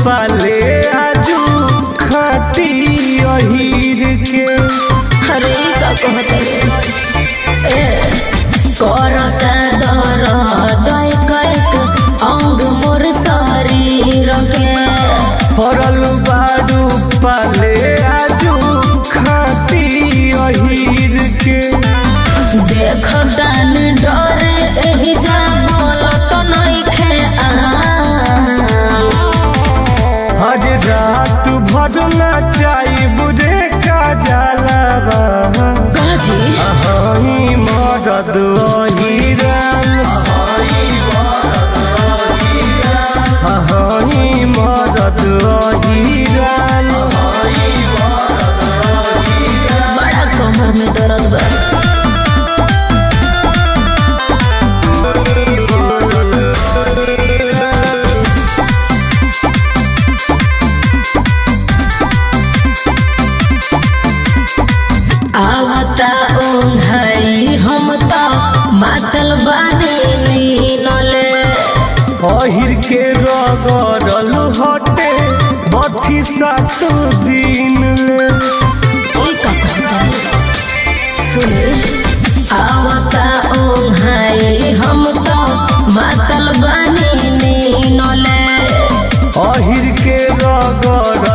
पाले आजू खाटी अहीर के अरे ई का कहते ए करता दर्द कैक अंग मोर शरीर के पड़ल बारू पाले आजू खाटी अहीर के देख दान डरे एही जा बोलत नइखे आ हर रात भर नचाई बुरे का जलावा काजी अहाई मरद अहिरान अहाई मरद अहिरान बड़ा कमर में दर्द बा आवता ओंघाई हम त मातल बानी नीनले अहिर के रगड़ल हटे बथी सात दिन ले ई का कहतनी सुने आवता ओंघाई हम त मातल बानी नीनले अहिर के रगड़ल